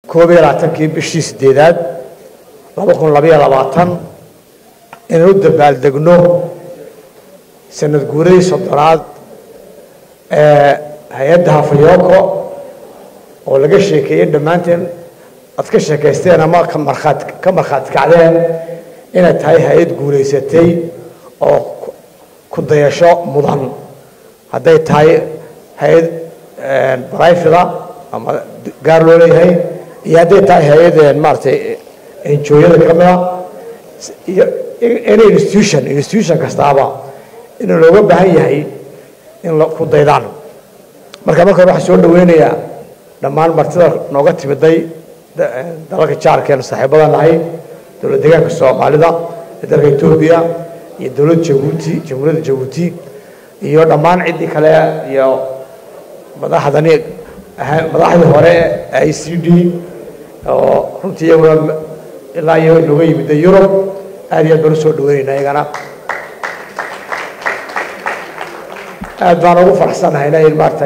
koob iyo labaatankii bishii sideedaad laba kun labayo labaatan inaan u dabaaldegno sanad guuradii soddonaad ee hay-adda hafayoko oo laga sheekeeyey dhammaanteen aad ka sheekaysteen ama ka markhaat ka markhaati kacdeen inay tahay hay-ad guulaysatay oo ku dayasho mudan hadday tahay hay-ad barayfida ama gaar loo leeyahay iyo hadday tahay hay-ad maaratay enjooyada ka mida iyo any institution institution kastaaba in looga baahan yahay in ku daydaan marka marka hore waxaan soo dhaweynayaa dhammaan martida nooga timiday dalalka jaarkeenu saaxiibada nahay dowlad deegaanka soomaalida ee dalka etoobiya iyo dowladda jabuuti jamhuuriyadda jabuuti iyo dhammaan ciddii kale iyo madaxdani madaxdii hore i c d oo runtii iyaguna ilaa iyo nooga yimid yurub aad iyo aad baan usoo dhaweynaynaa iyagana aad baan ugu faraxsanahayna in maarata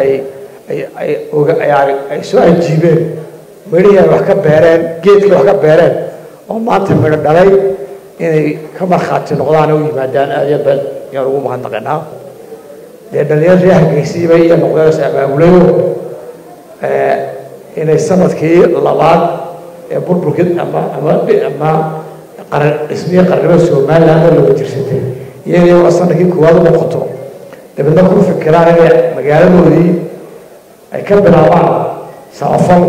ay soo ajiibeen midhihii ay wax ka beereen geedkii wax ka beereen oo maanta midho dhalay inay ka markhaati noqdaan u yimaadaan aad iyo aad yaan ugu mahadnaqinaa dee dhalinyar ree hargeysiiba iyo noqdeen abaabulayo inay sanadkii labaad ee burburkii ama ama ama qaran dhismihii qarnimada somaliland oo laga tirsatay iyadii waa sanadkii koowaad u noqoto dabeedna ku fikiraan inay magaaladoodii ay ka bilaabaan samafal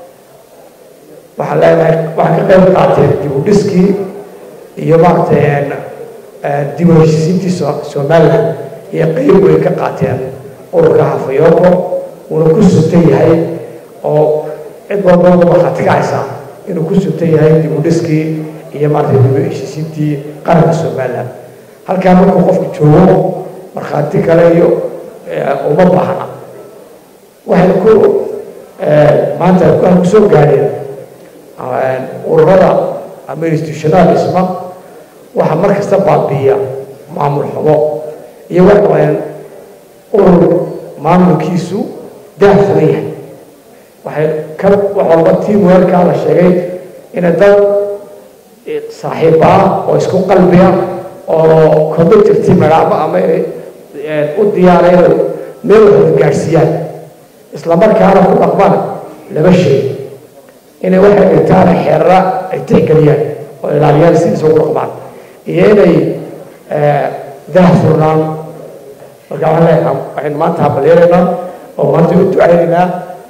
waxaan leenahay waxaan ka qayb qaateen dib u dhiskii iyo maaragtay dib u heshiisiintii somaliland iyo qayb way ka qaateen ururka hafayoko uuna ku suntan yahay oo cid walba markhaati kacaysa inuu ku suntan yahay dib u dhiskii iyo maaragtay dib u heshiisiintii qaranka somaliland halkaa markuu qofku joogo markhaati kale iyo uma baahna waxay ku maanta waxay kusoo gaadheen ururada ama institutionada dhisma waxaa mar kasta baabiiya maamul xumo iyo waxaan urur maamulkiisu daahfuran yahay waxay ka wax walba tiam weerkaa la sheegay inay dad saaxiiba ah oo isku qalbiya oo committerti magaabo ama u diyaaray inay meel waxda gaadhsiiyaan isla markaana ku dhaqmaan laba shay inay waxay dhigtaan xeerara ay tixgeliyaan oo ilaaliyaan sidiisa ugu dhaqmaan iyo inay daah furnaan marka waxaan leeyahay waxaynu maanta habalyeelaynaa oo maanta u ducaynaynaa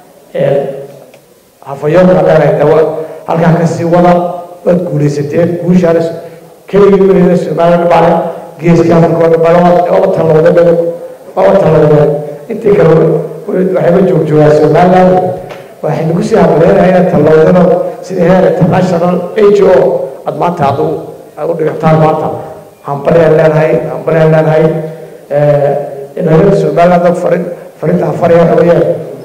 hafayoonka leenahay dawa halkaa ka sii wada waad guulaysateen guushaana keligii weligeeda somaliland baale geeska afrika waa talowda waa talowdeen intii kale waxayba joogjoogaa somaliland waxaynu kusii habaleynahay inaad talowdano sida heer international h o aad maanta aad aad u dhigataan maanta hambalyaan leenahay hambalyaan leenahay dhalinyarada somaliland farin farinta hafaraya waxa weeyaan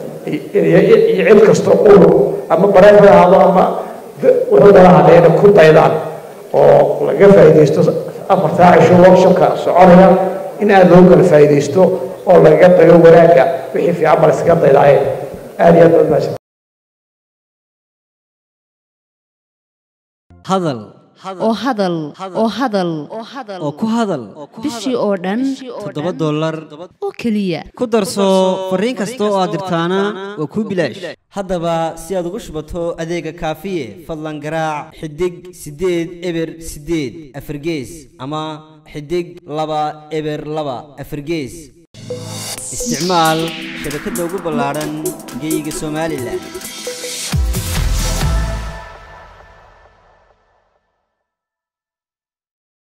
iyo cid kasta urur ama bareef ha ahaado ama wuxuu dala hadheena ku daydaan oo laga faa'iidaysto afartaa cisho workshopka soconaya in aada loo kala faa'iidaysto oo lagaga dayo wanaagga wixii fiican bal iskaga daydaaye aada iyo aad baad mahadsan hadal oo hadal oo hadal oo ku hadal bishii oo dhan toddoba dollar oo keliya ku darso fariin kasta oo aad dirtaana waa kuu bilaash haddaba si aad ugu shubato adeega kaafiye fadlan garaac xidig siddeed eber siddeed afargees ama xidig laba eber laba afargees isticmaal shabakadda ugu ballaadhan geeyiga somalilan